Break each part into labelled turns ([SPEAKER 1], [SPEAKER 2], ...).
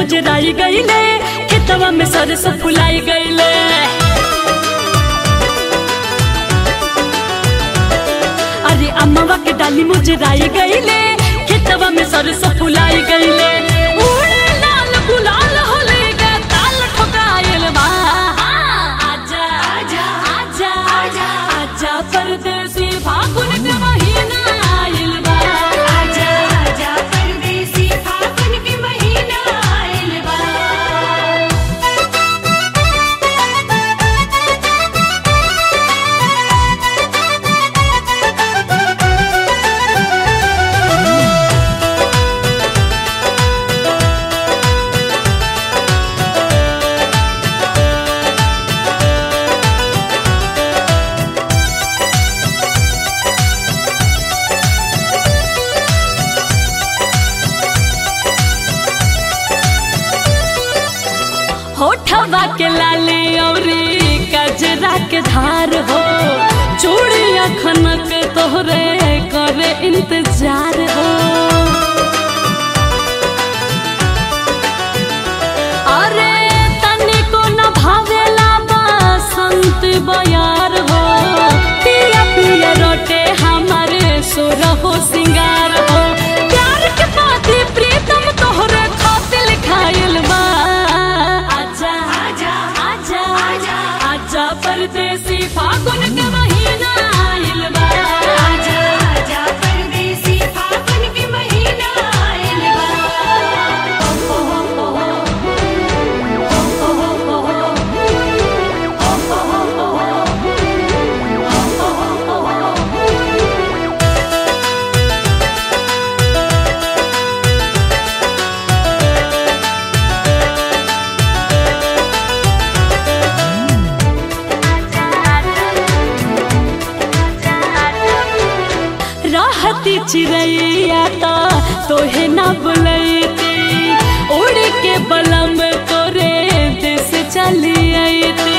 [SPEAKER 1] मुजराई गईले खेतवा में सरसों फुलाई गईले अरे अम्मावा के डाली मुजराई गईले खेतवा में सरसों फुलाई गईले उड़े लाल गुलाल होले गे ताल ठोकायल बा आजा आजा आजा आजा आजा परदेसी फागुन के महीना आइल बा
[SPEAKER 2] आजा आजा परदेसी फागुन के महीना आइल बा
[SPEAKER 1] होठवा के लाली औरी कजरा के धार हो चूड़िया खनक तोहरे करे इंतजार हो अरे तनिको न भावेला बसंत बयार हो पिया पिया रोटे हमारे सोर हो सिंगार हो प्यार के बाती प्रीतम तोहरे खातिर खायल बा आजा
[SPEAKER 2] आजा
[SPEAKER 1] आजा
[SPEAKER 2] आजा
[SPEAKER 1] आजा परदेसी फागुन के महीना आइल बा
[SPEAKER 2] आजा आजा परदेसी फागुन के महीना आइल
[SPEAKER 1] रहती चिड़ैया तो तोहे ना बुलैती उड़ के बलम तोरे देश चली अइती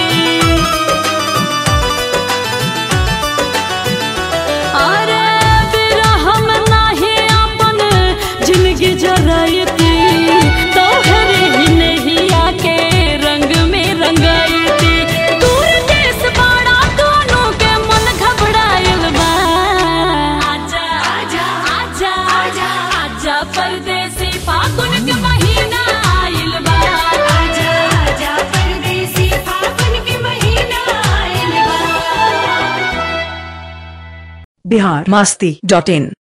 [SPEAKER 1] अरे बिरहम नाही अपन जिंदगी जरैती तोहरे ही नैया के रंग में रंगैती दूर देश बड़ा दोनों के मन घबरायल बा आजा
[SPEAKER 2] आजा
[SPEAKER 1] आजा
[SPEAKER 2] आजा
[SPEAKER 1] आजा परदेसी फागुन के महीना आइल बा
[SPEAKER 2] आजा आजा परदेसी फागुन के महीना आइल बा
[SPEAKER 3] बिहार मास्ती डॉट इन